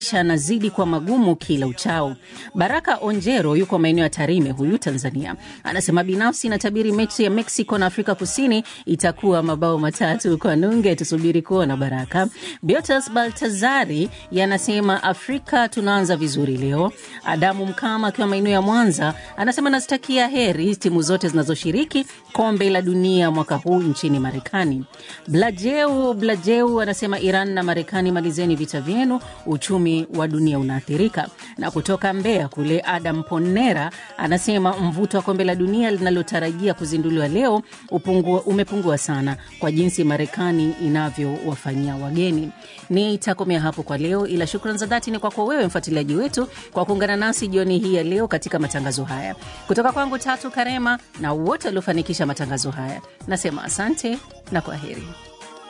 maisha yanazidi kuwa magumu kila uchao. Baraka Onjero yuko maeneo ya Tarime, huyu Tanzania, anasema binafsi natabiri mechi ya Mexico na Afrika Kusini itakuwa mabao matatu kwa nunge. Tusubiri kuona. Baraka Biotas Baltazari yanasema Afrika tunaanza vizuri leo. Adamu Mkama akiwa maeneo ya Mwanza anasema nazitakia heri timu zote zinazoshiriki kombe la dunia mwaka huu nchini Marekani. Blajeu Blajeu anasema Iran na Marekani, malizeni vita vyenu, uchumi wa dunia unaathirika. Na kutoka Mbeya kule, Adam Ponera anasema mvuto wa kombe la dunia linalotarajia kuzinduliwa leo upungua, umepungua sana kwa jinsi Marekani inavyowafanyia wageni. Nitakomea hapo kwa leo, ila shukran za dhati ni kwako wewe mfuatiliaji wetu kwa kuungana nasi jioni hii ya leo katika matangazo haya. Kutoka kwangu Tatu Karema na wote waliofanikisha matangazo haya, nasema asante na kwa heri.